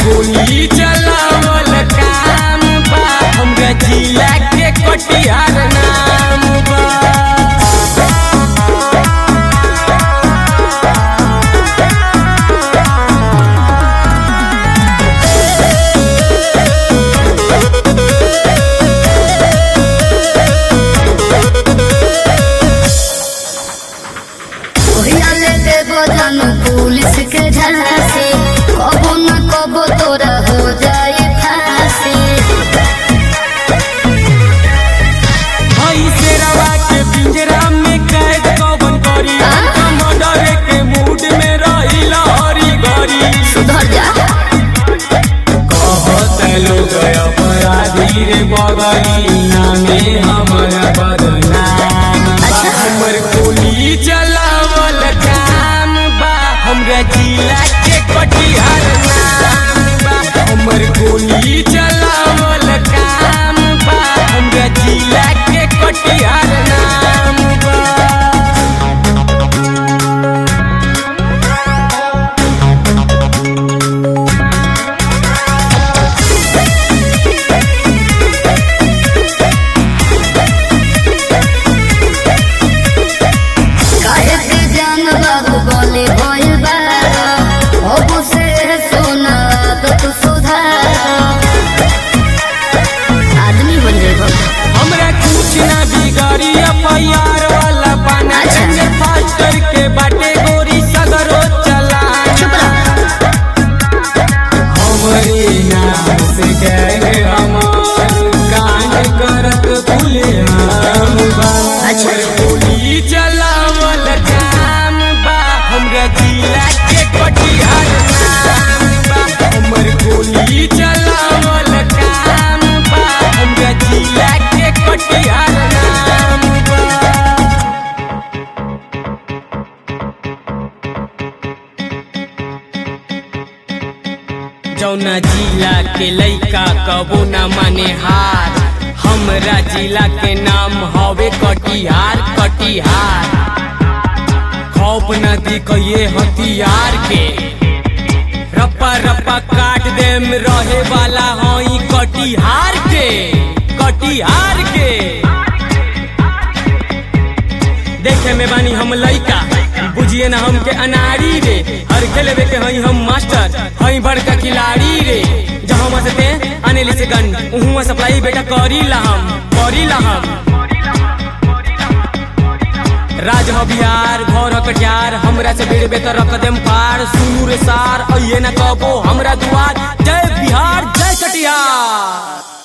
गोली चलावल काम बा हमरा जिला के कटिहार नाम बा ओहिया ले देबो जानू पुलिस के झांसे कबो न कबो तोरा हो जाए फांसी हई शेरवा के पिंजरा में कैद कवन करी मर्डर के मूड में रहिला हरी घरी सुधर जा कहत लोग अपराधी रे बगली नामे हमर बदनाम बा। हमर गोली चलावल काम बा हमरा जिला के कटिहार नाम बा हमर गोली चलावल काम बा हमरा जिला के कटिहार नाम बा काहे के जान बाबू बोले भइल बारा अब से सोना तो तू सुधार आदमी बन जेबो हमरा कुछ ना बिगाड़ी एफआईआर वाला पाना अच्छा। चंगे फास्टर के बाटे गोरी सगरो चला चुप रह हमरे नाम से गए हमार कांड करत खुले आम बा अच्छा। गोली चलावल काम बा हमरा जिला के कटिहार नाम बा हमर गोली चलावल काम बा हमरा जिला के कटिहार नाम बा जौना जिला के लइका कबो न माने हार हमरा जिला के नाम हवे कटिहार कटिहार खौफ न दिखिए हथियार के रप्पा रप्पा काट देम रहे वाला हई कटिहार के कटिहार के देखे में बानी हम लइका बुझिए ना हमके अनारी रे हर खेलवे के हई हम मास्टर हई बड़का खिलाड़ी रे जहाँ से ते अनेली से गन उहुआ सप्लाई बेटा करी ला हम करी ला हम राज ह बिहार घर ह कटिहार हमरा से बेड़ बेतर रख देम पार सुनू रे सार अइए ना कबो हमरा दुआर जय बिहार जय कटिहार